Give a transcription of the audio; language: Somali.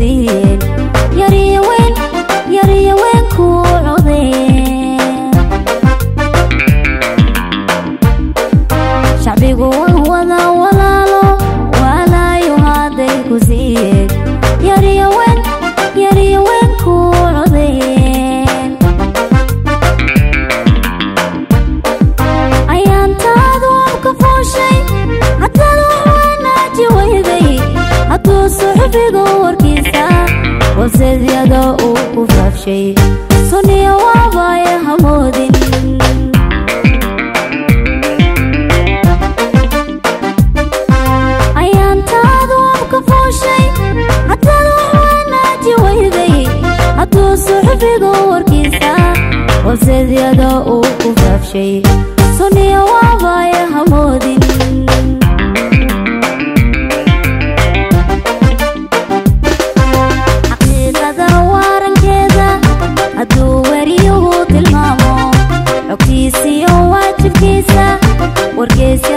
siiyeen yariyo weyn yariyo weyn kuu codeen shacbigu waa wada walaalo waalaayo hadday ku siiyeen yariyo weyn yariyo weyn kuu codeen ayaantaadu abka fooshay hataad wax wanaaji weyday hadduu suxufigu warkiisa waseedyada uu ku faafshay suniya waabaya hamoodin ayaantaadu abka fooshay hataad wax wanaaji weyday hadduu suxufigu warkiisa waseedyada uu ku faafshay suniya waabaya hamoodin xaqiiqada waarankeeda hadduu wariyuhu tilmaamo xogtiisiyo waajibkiisa wargeysa